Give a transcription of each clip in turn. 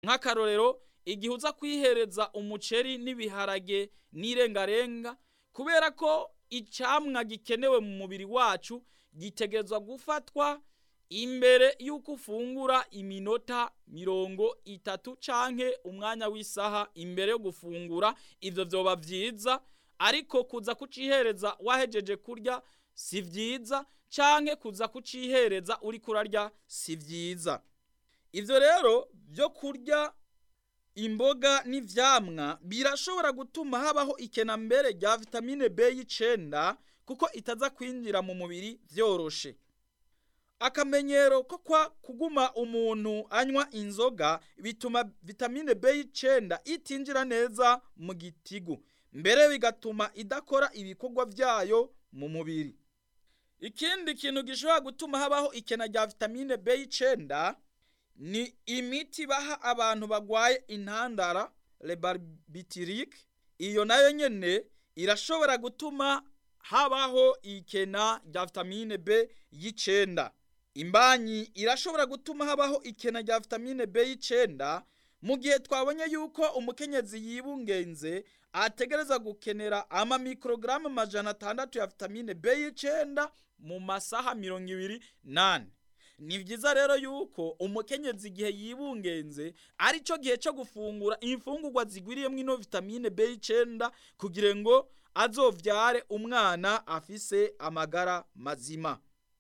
nk'akarorero igihe uza kwihereza umuceri n'ibiharage n'irengarenga kubera ko icamwa gikenewe mu mubiri wacu gitegerezwa gufatwa imbere y'uko ufungura iminota mirongo itatu canke umwanya w'isaha imbere yo gufungura ivyo vyoba vyiza ariko kuza kucihereza wahejeje kurya si vyiza canke kuza kucihereza uriko urarya si vyiza ivyo rero vyo kurya imboga n'ivyamwa birashobora gutuma habaho ikena mbere rya vitamine B y'icenda kuko itaza kwinjira mu mubiri vyoroshe akamenyero ko kwa kuguma umuntu anywa inzoga bituma vitamine B y'icenda itinjira neza mu gitigu mbere bigatuma idakora ibikorwa vyayo mu mubiri ikindi kintu gishobora gutuma habaho ikena rya vitamine B y'icenda ni imiti baha abantu bagwaye intandara lebarbitirike iyo nayo nyene irashobora gutuma habaho ikena rya vitamine B y'icenda imbanyi irashobora gutuma habaho ikena rya vitamine B y'icenda mu gihe twabonye yuko umukenyezi yibungenze ategereza gukenera ama mikrogaramu amajana atandatu ya vitamine B y'icenda mu masaha mirongo ibiri nane ni vyiza rero yuko umukenyezi igihe yibungenze ari cyo gihe cyo gufungura imfungurwa zigwiriyemwo ino vitamine B y'icenda kugira ngo azovyare umwana afise amagara mazima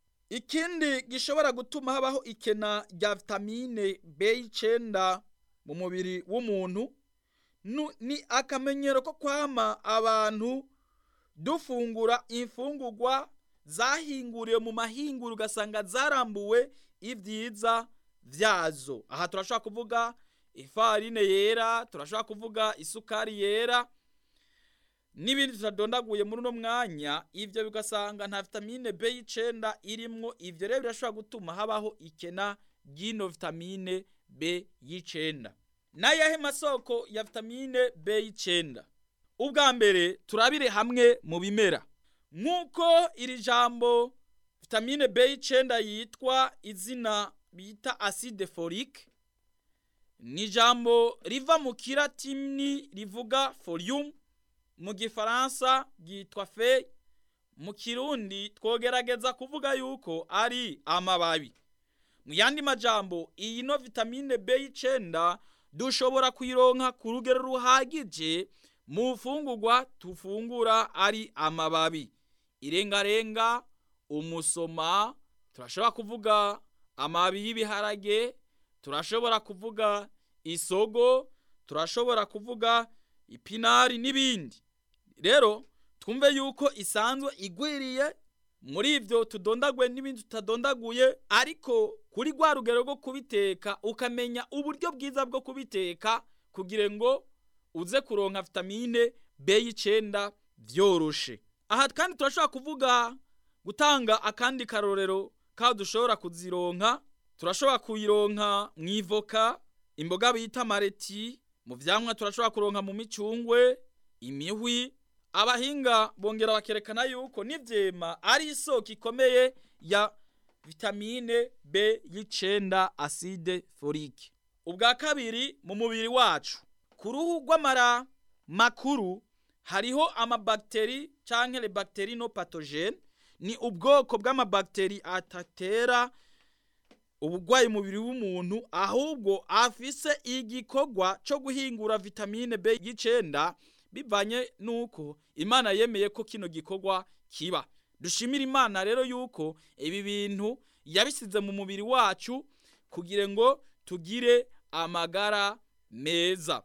ikindi gishobora gutuma habaho ikena rya vitamine B y'icenda mu mubiri w'umuntu ni akamenyero ko kwama abantu dufungura imfungurwa zahinguriwe mu mahinguro ugasanga zarambuwe ibyiza vyazo aha turashobora kuvuga ifarine yera turashobora kuvuga isukari yera n'ibindi tutadondaguye muri uno mwanya ivyo bigasanga nta vitamine B y'icenda irimwo ivyo rero birashobora gutuma habaho ikena ry'ino vitamine B y'icenda n'ayahe masoko ya vitamine B y'icenda ubwa mbere turabire hamwe mu bimera nk'uko iri jambo vitamine B y'icenda yitwa izina bita acide folique ni ijambo riva mu kiratini rivuga folium mu gifaransa ryitwa feuille mu kirundi twogerageza kuvuga yuko ari amababi mu yandi majambo iyi no vitamine B y'icenda dushobora kuyironka ku rugero ruhagije mu mfungurwa tufungura ari amababi irengarenga umusoma turashobora kuvuga amababi y'ibiharage turashobora kuvuga isogo turashobora kuvuga ipinari n'ibindi rero twumve yuko isanzwe igwiriye muri ivyo tudondaguye n'ibindi tutadondaguye ariko kuri rwa rugero rwo kubiteka ukamenya uburyo bwiza bwo kubiteka kugira ngo uze kuronka vitamine B y'icenda vyoroshe aha kandi turashobora kuvuga gutanga akandi karorero kaho dushobora kuzironka turashobora kuyironka mw'ivoka imboga bita mareti mu vyamwa turashobora kuronka mu micungwe imihwi abahinga bongera bakerekana yuko n'ivyema ari isoko ikomeye ya vitamine B y'icenda acide folique ubwa kabiri mu mubiri wacu ku ruhu rw'amara makuru hariho amabakteri canke le bakteri no pathogene ni ubwoko bw'amabakteri atatera ubugwayi mubiri w'umuntu ahubwo afise igikorwa co guhingura vitamine B y'icenda bivanye nuko imana yemeye ko kino gikorwa kiba dushimira imana rero yuko ibi bintu yabisize mu mubiri wacu kugira ngo tugire amagara meza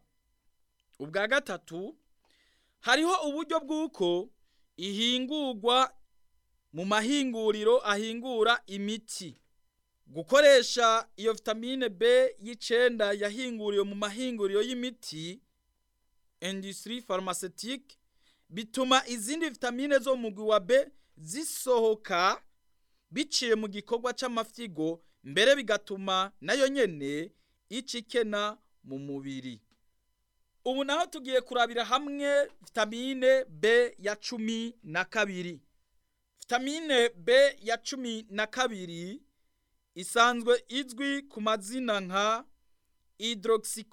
ubwa gatatu hariho uburyo bw'uko ihingurwa mu mahinguriro ahingura imiti gukoresha iyo vitamine B y'icenda yahinguriwe mu mahinguriro y'imiti industrie pharmaceutique bituma izindi vitamine zo mu mugwi wa B zisohoka biciye mu gikorwa c'amafyigo mbere bigatuma nayo nyene icikena mu mubiri ubu naho tugiye kurabira hamwe vitamine B ya cumi na kabiri vitamine B ya cumi na kabiri isanzwe izwi ku mazina nka hydroxyco